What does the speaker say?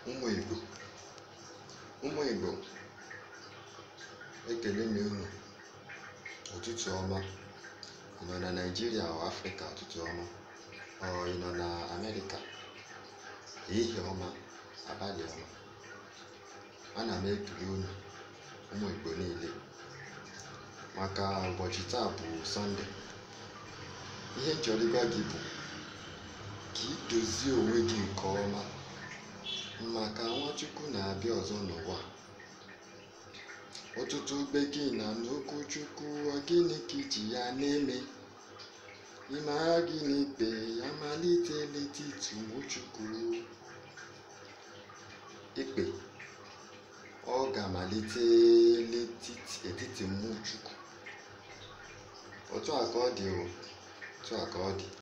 ụmụ igbo ụmụ igbo ekele m unu ụtụtụ ọma ị nọ na naijiria ọ afrịka ụtụtụ ọma ọ ị nọ na amerịka ehihie ọma abalị ọma ana m ekele unu ụmụ igbo niile maka ụbọchị taa bụ sọnde ihe m chọrọ ịgwa gị bụ ka ị dozie onwe gị nke ọma maka nwachukwu na-abịa ọzọ n'ụwa ọtụtụ bekee na n'okwu chukwu ọ gịnị ka iji ya na-eme ịmara gịnị ikpe ya malite n'etiti ụmụchukwu ikpe ọ ga-amalite n'etiti mmụchukwu otu a ka ọ dị o otu a ka ọ dị